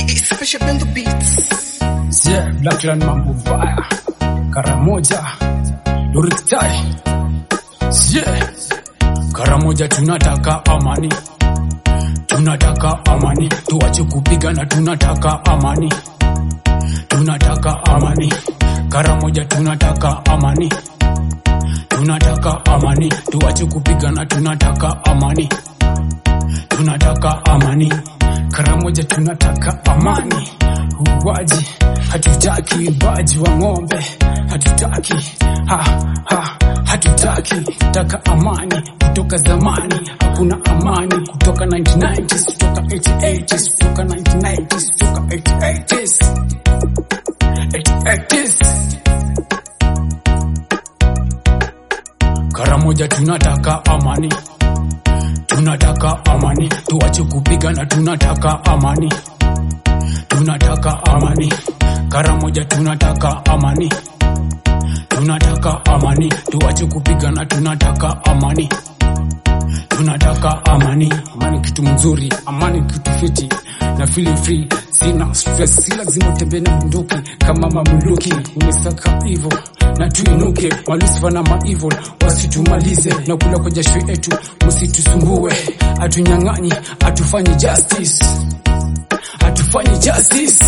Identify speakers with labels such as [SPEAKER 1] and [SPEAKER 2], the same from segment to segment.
[SPEAKER 1] Special Bando Beats.
[SPEAKER 2] Yeah, Blackland mambo vaya. Karamoja. Lurik Tai. Yeah. Karamoja tunataka amani. Tunataka amani. Tuache kupigana tunataka amani. Tunataka amani. Karamoja tunataka amani. Tunataka amani. Tuache kupigana tunataka amani. Tunataka amani. Karamoja tunataka amani. Uwaji hatutaki baji wa ng'ombe, hatutaki ha, ha, hatutaki taka amani kutoka zamani. Hakuna amani kutoka 1990s, kutoka 80s, kutoka 1990s, kutoka 80s, 80s. Karamoja tunataka amani, tunataka amani, tuache kupigana, tunataka amani tunataka amani. Karamoja tunataka amani, tunataka amani, tuache kupigana, tunataka amani, tunataka amani. Amani kitu mzuri, amani kitu fiti na feel free, sina stress, si lazima utembee na bunduki kama mamluki. Unisaka hivyo na tuinuke, malusifa na maevil wasitumalize na kula kwa jasho yetu, msitusumbue, atunyang'anyi, atufanyi justice hatufanyi justice.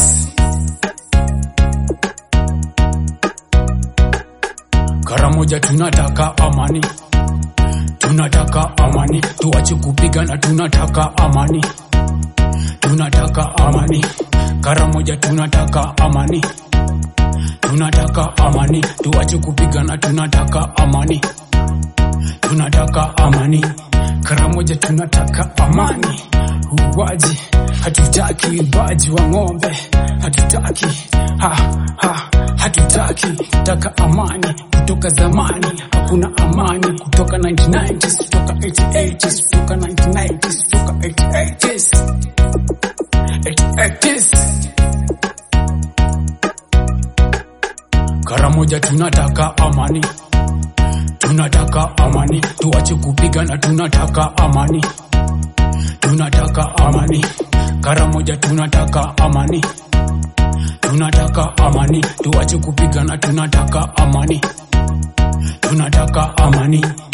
[SPEAKER 2] Karamoja tunataka amani, tunataka amani, tuache kupigana, tunataka amani, tunataka amani. Karamoja tunataka amani, tunataka amani, tuache kupigana, tunataka amani, tunataka amani. Karamoja tunataka amani, uwaji hatutaki baji wa ng'ombe, hatutaki ha, ha, hatutaki taka amani kutoka zamani. Hakuna amani kutoka 1990s, kutoka 80s, kutoka 1990s, kutoka 80s, 80s. Karamoja tunataka amani, tunataka amani, tuache kupigana, tunataka amani, tunataka amani. Karamoja tunataka amani, tunataka amani, tuache kupigana, tunataka amani, tunataka amani.